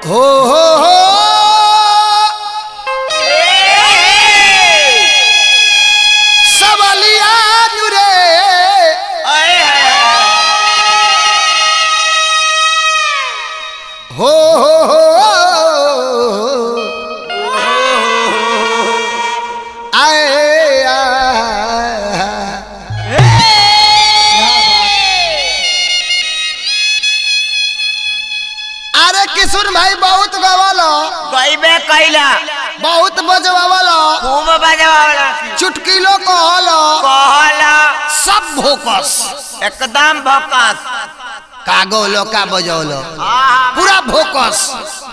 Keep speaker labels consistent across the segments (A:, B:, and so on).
A: हो हो हो सबलिया नुरे हो हो हो आए आ अरे किशोर भाई बहुत गवालो
B: गईबे कैला
A: बहुत बजवालो
B: खूब बजवावला
A: चुटकिलो कहलो
B: कहला
A: सब भोकस
B: एकदम भकस
A: का गौलो का बजौलो
B: हाँ
A: पूरा भोकस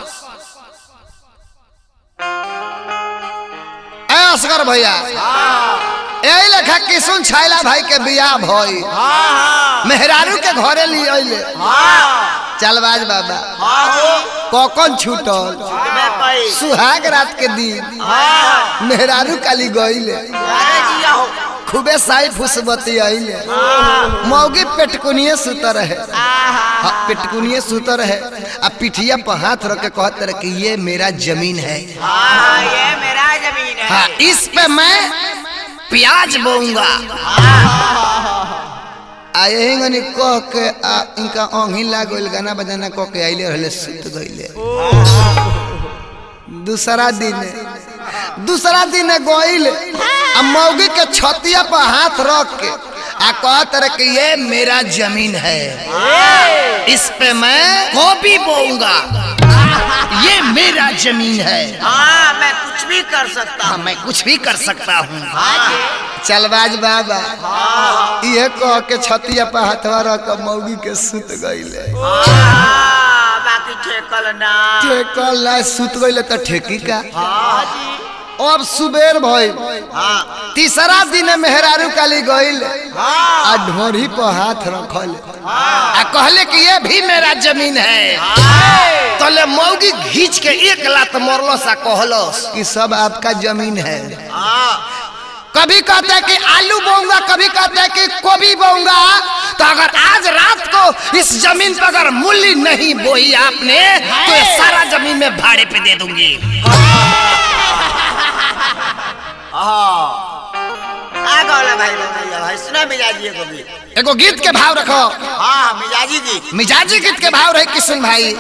A: ए असगर भैया यही लेखा किशुन छैला भाई के बियाह भई
B: हाँ
A: मेहरारू के घरे लिए अइले
B: हाँ
A: चलबाज बाबा
B: हाँ हो
A: कौकन छूटल
B: गईबे कई
A: सुहाग रात के दिन
B: हाँ
A: मेहरारू काली गईले
B: अरे जिया हो
A: खूबे साई फुसबती आइले
B: हाँ
A: मौगी पेटकुनिए सुत रहे
B: हाँ
A: हाँ, पेटकुनिए सुत रहे अब पिठिया पर हाथ रख के कहते रहे कि ये मेरा जमीन है
B: हाँ ये मेरा जमीन है
A: हाँ इस पे मैं प्याज बोऊंगा आ यही गनी कह के आ इनका ओंघी लाग गइल गाना बजाना कह के आइले रहले सुत गइले दूसरा दिन दूसरा दिन गइल आ मौगी के छतिया पर हाथ रख के आ कहत रहे कि ये मेरा जमीन है इस पे मैं गोभी बोऊंगा ये मेरा जमीन है
B: हाँ मैं कुछ भी कर सकता
A: हाँ
B: हूँ
A: मैं कुछ भी कर सकता हूँ
B: हाँ
A: चलबाज बाबा ये कह के छतिया पर हथवा रख के मौगी के सुत गईले
B: हाँ, बाकी ठेकल ना
A: ठेकल ना सुत गईले तो ठेकी का
B: हाँ जी
A: अब सुबेर भई
B: हाँ
A: तीसरा दिन मेहरारू काली गईल
B: हाँ
A: आ ढोरी पर हाथ रखल आ कहले कि ये भी मेरा जमीन है तले मौगी घींच के एक लात मरलो सा कहलो कि सब आपका जमीन है
B: हाँ
A: कभी कहते हैं कि आलू बोऊंगा कभी कहते हैं कि गोभी बोऊंगा तो अगर आज रात को इस जमीन पर अगर मूल्य नहीं बोई आपने तो ये सारा जमीन में भाड़े पे दे दूंगी
B: हाँ आ गौला भाई रमैया भाई सुना मिजाजी को भी
A: एगो गीत के भाव रखो
B: हाँ मिजाजी की
A: मिजाजी गीत के भाव रहे किशन भाई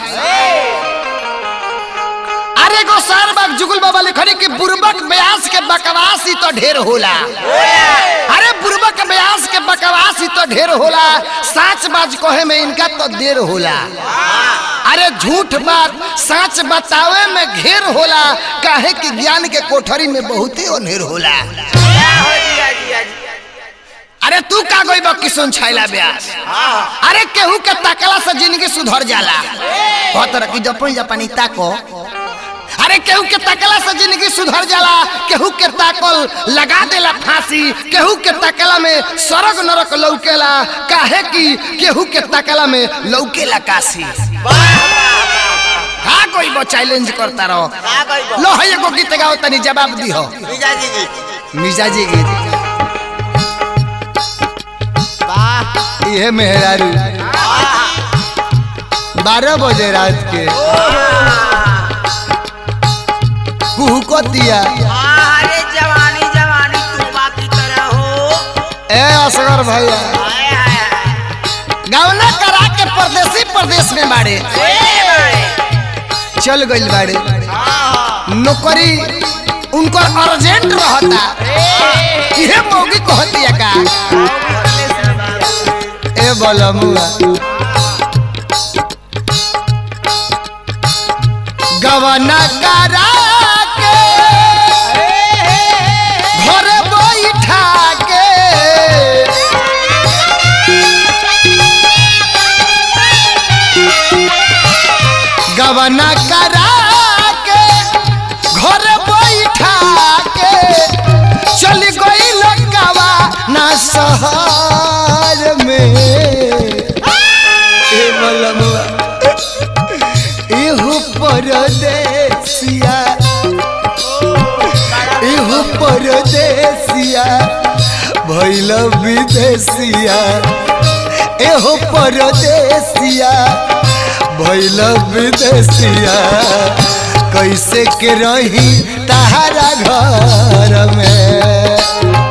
A: अरे गो सार बाग जुगुल बाबा लिखनी कि बुरबक ब्यास के बकवास ही तो ढेर होला अरे बुरबक ब्यास के बकवास ही तो ढेर होला साच बाज कहे में इनका तो देर होला अरे झूठ बात सच बतावे में घेर होला काहे कि ज्ञान के कोठरी में बहुत ही अनेर होला
B: क्या हो जिया जिया जी
A: अरे तू का गई बा किशन छैला ब्यास
B: हाँ
A: अरे केहू के ताकला से जिंदगी सुधर जाला कहत रह कि जपनी जापानी ताको अरे केहू के ताकला से जिंदगी सुधर जाला केहू के ताकल लगा देला फांसी केहू के ताकला में सरग नरक लौकेला काहे कि केहू के ताकला में लौकेला काशी का कोई वो चैलेंज करता रहो
B: आ गई बा
A: लो है एगो गीत गाओ तनी जवाब दिहो
B: मिजाजी की
A: मिजाजी गीत
B: वाह
A: ये मेहरारू बारह बजे रात के कुहू को दिया
B: अरे जवानी जवानी तूफा की तरह हो
A: ए असगर भैया
B: हाय हाय हाय
A: गावना करा के परदेसी प्रदेश में बाड़े
B: ए भाई
A: चल गइल बाड़े
B: हाँ
A: नौकरी उनको अर्जेंट रहता इहे मौगी कहतिया का ए बलमुआ गवना करा के घर बैठा के गवना करा के घर बैठा के चल गई लंकावा ना शहर में ए बलमुआ एहू परदेसिया एहू परदेसिया भैल विदेशिया एहो परदेसिया भैल विदेशिया कैसे के रही तहारा घर में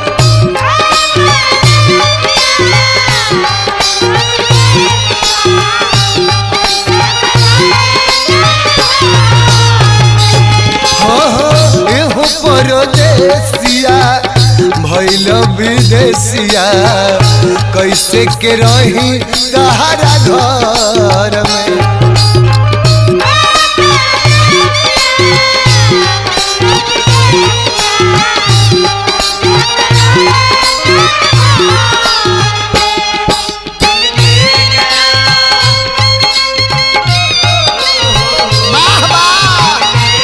A: हो हो एहो परदेसिया भैल विदेशिया कैसे के रही तहारा घर में वाह वाह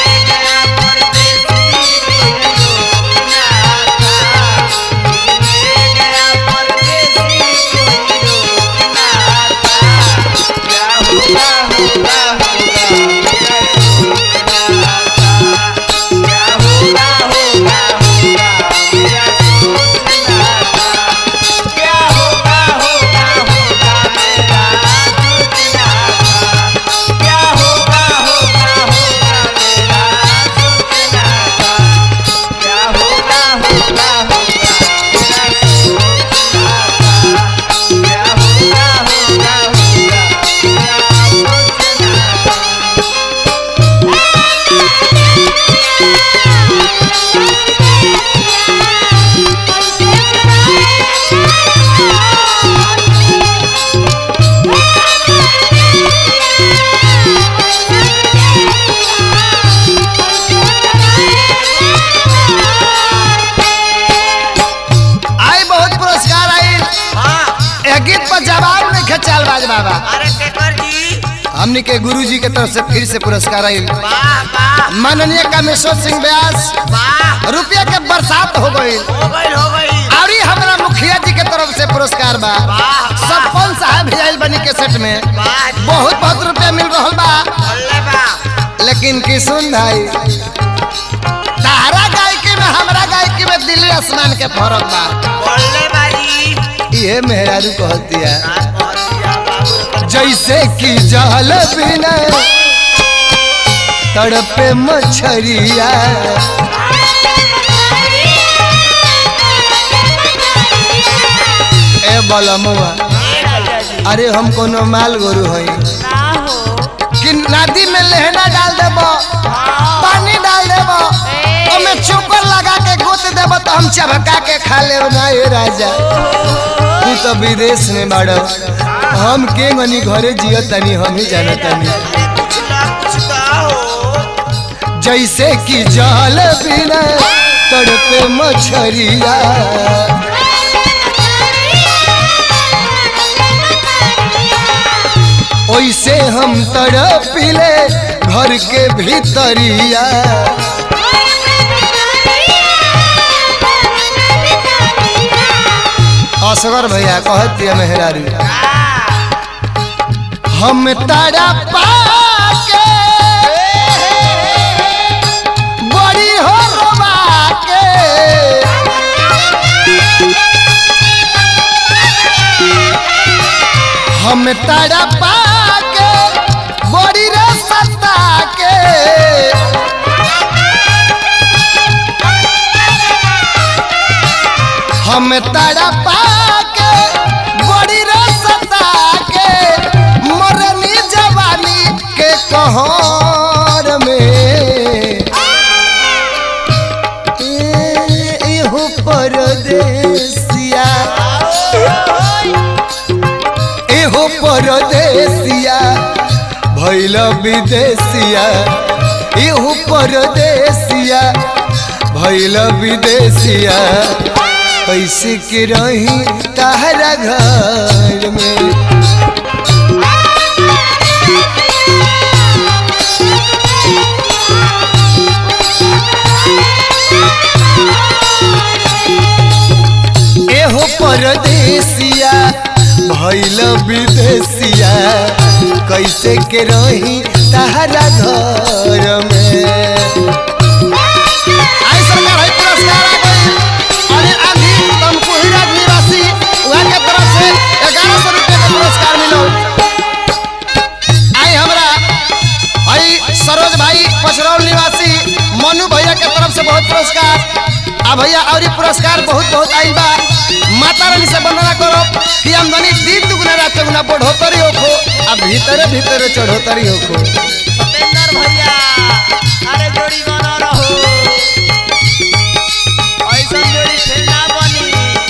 A: आई बहुत पुरस्कार आई ए गीत पर जवाब नहीं खचाल बाज बाबा
B: अरे केकर जी
A: हमनी के गुरु जी के तरफ से फिर से पुरस्कार आई
B: वाह वाह
A: माननीय कामेश्वर सिंह व्यास
B: वाह
A: रुपया के बरसात हो गई
B: हो गई हो गई
A: और ही हमारा मुखिया जी के तरफ से पुरस्कार बा
B: वाह
A: सरपंच साहब भी आयल बनी के सेट में
B: वाह जी
A: बहुत बहुत रुपया मिल रहा बा
B: बोले बा
A: लेकिन किशुन भाई तारा गायकी में हमरा गायकी में दिल्ली आसमान के फर्क बा
B: बोले बाजी
A: ये मेहरारू कहती है
B: आज बहुत दिया बाबू
A: जैसे कि जल बिना तड़पे मछरिया ए बलमुआ अरे हम कोनो माल गोरु हई कि नदी में लहना डाल देब पानी डाल देब ओमे चोकर लगा के गोत देब तो हम चबका के खा लेब ना ए राजा तू तो विदेश में बाड़ हम के गनी घरे जियो तनी हम ही जाना तनी
B: कुछ ना कुछ तो हो
A: जैसे कि जल बिना तड़पे मछरिया ओइसे हम तड़पिले घर के भीतरिया असगर भैया कहत दिया मेहरारू हम तारा पाके बड़ी हो रोबा के हम तारा पाके बड़ी रे सत्ता के हम तारा पाके बड़ी रे सत्ता के मरनी जवानी के कहर में ए- एहो परदेसिया एहो परदेसिया भैल विदेशिया एहो परदेसिया भैल विदेशिया कैसे के रही तहरा घर में एहो परदेसिया भैल विदेशिया कैसे के रही तहरा घर में आई सरकार है पुरस्कार आ गई अनिल आंधी तमकुहीराज निवासी वहाँ के तरफ से ग्यारह सौ रुपये का पुरस्कार मिलो आई हमरा सरोज भाई पचरौल निवासी मनु भैया के तरफ से बहुत पुरस्कार आ भैया और ई पुरस्कार बहुत बहुत आइल बा माता रानी से वंदना करो कि आमदनी दिन दुगुना रात चौगुना बढ़ोतरी होखो आ भीतरे भीतरे चढ़ोतरी होखो
B: सतेंद्र भैया अरे जोड़ी बना रहो ऐसा जोड़ी फिर ना बनी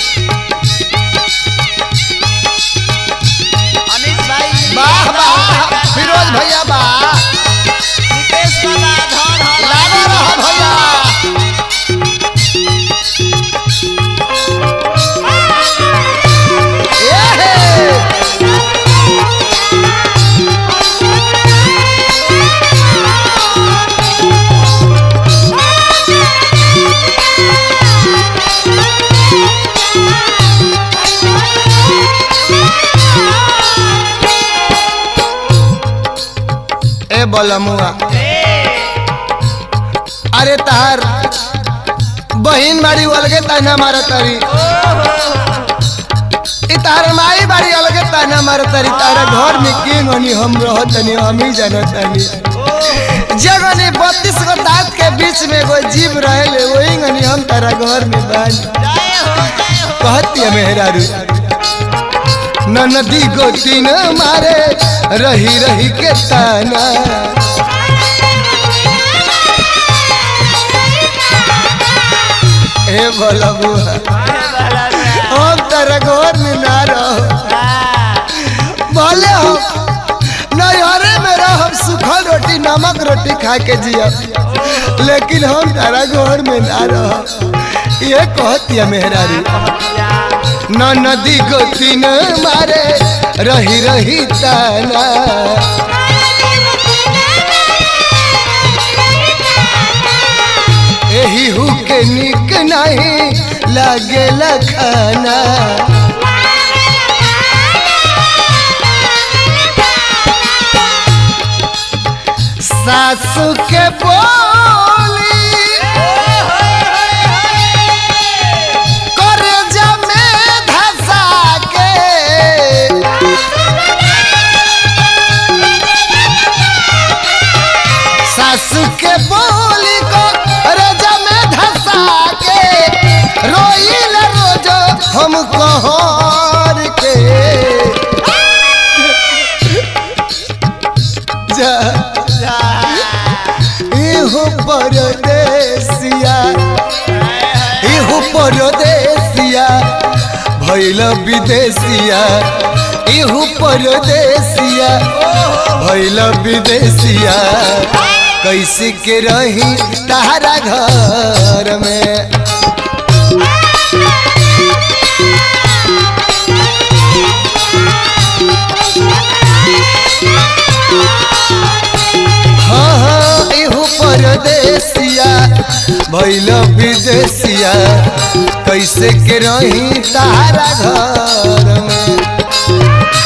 B: अनिश भाई
A: वाह वाह फिरोज भैया वाह
B: नितेश बाबा धन हल
A: लागो रहो भैया ए हे ए बोलमुआ अरे तार बहिन बाड़ी अलगे ताना मारा तारी ई तार माई बाड़ी अलगे ताना मारा तारी तारा घर में के गनी हम रहतनी हम ही जानतनी जगनी बत्तीस गो दांत के बीच में एगो जीव रहेले वही गनी हम तारा घर में बानी
B: जय हो जय हो
A: कहती है मेहरारू नदी गोती न मारे रही रही के ताना ए बोला बुआ हम तारा घर में ना रहो बोले हो नैहरे में रह सूखल रोटी नमक रोटी खा के जिया लेकिन हम तारा घर में ना रह ये कहती है मेहरारू न नदी गोती न मारे रही रही ताना एही हु के निक नहीं लागे खाना सासू के बोली करे जमे धसा के सासू के बोली को रजा में धसा के रोइल रोज हम कहर के जा इहो परदेसिया इहो परदेसिया भैल विदेशिया इहो परदेसिया भैल विदेशिया कैसे के रही तारा घर में हाँ हाँ इहो परदेसिया भैल विदेशिया कैसे के रही तारा घर में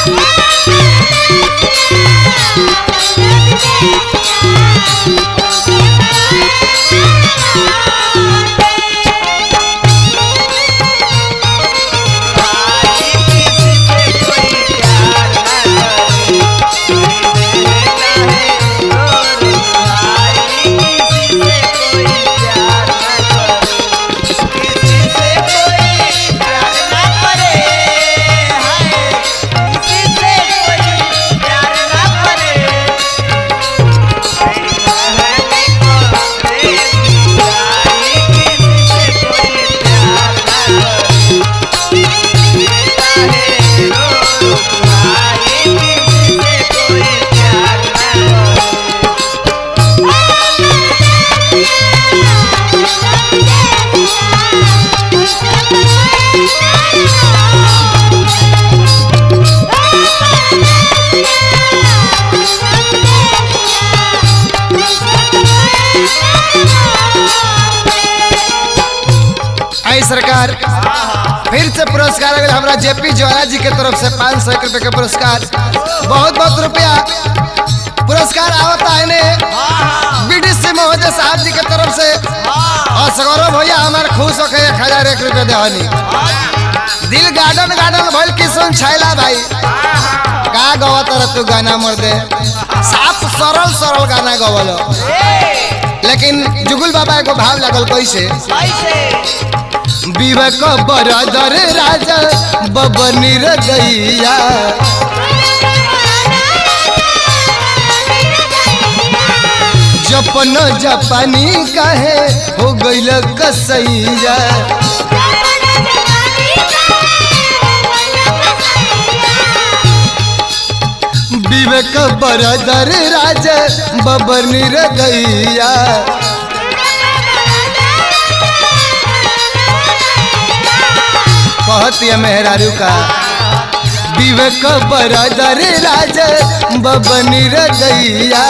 A: आई सरकार फिर से पुरस्कार अगर हमरा जेपी ज्वाला जी के तरफ से पाँच सौ रुपए के पुरस्कार बहुत बहुत रुपया पुरस्कार आवता है ने बीडीसी महोदय साहब जी के तरफ से और सगौरव भैया हमारे खुश होके एक हजार एक रुपये देवानी दिल गार्डन गार्डन भइल किशन छैला भाई का गवत रह तू गाना मर दे साफ सरल सरल गाना गवल लेकिन जुगुल बाबा एगो भाव लागल कैसे
B: कैसे
A: विवेक बरदर राजा बबनी गैया जपन जपानी काहे हो गइल कसैया विवेक बरदर राजा बबनी गैया कहती मेहरारू का विवेक बरदर राजा बबनी गैया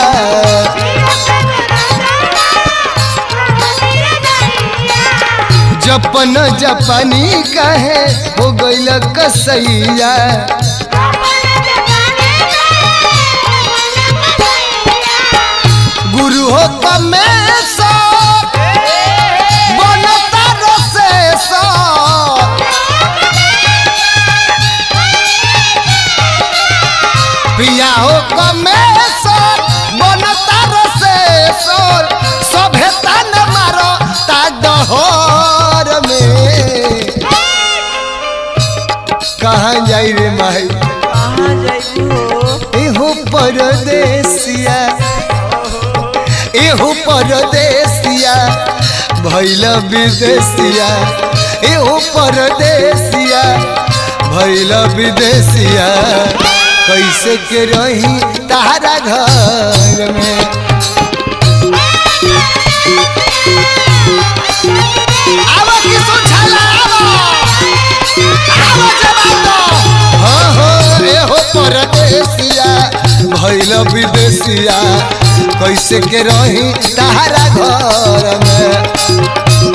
A: जपन जपानी काहे हो गइल कसैया गुरु हो कमेश्वर बनता रसेश्वर पिया हो कमेश्वर बनता रसेश्वर सभे तन मारो ता डहर में कहाँ जाई रे माई
B: कहाँ जाइबू
A: एहो परदेसिया एहो परदेसिया भैल विदेशिया एहो परदेसिया भैल विदेशिया कैसे के रही तारा घर में आवा किसु छला आवा आवा जवान दो हाँ हाँ रे हो परदेसिया भैल विदेशिया कैसे के रही तारा घर में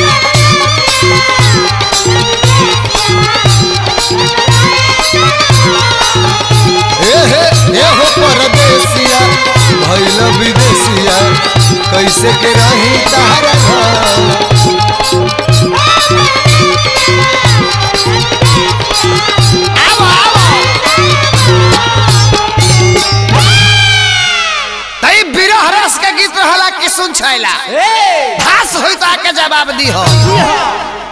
A: ए हे ए हो परदेसिया भैल विदेशिया कैसे के रही तारा घर आवा आवा तई बिरह रस के गीत रहला कि सुन छैला
B: ए
A: भास होई तो आके जवाब दी हो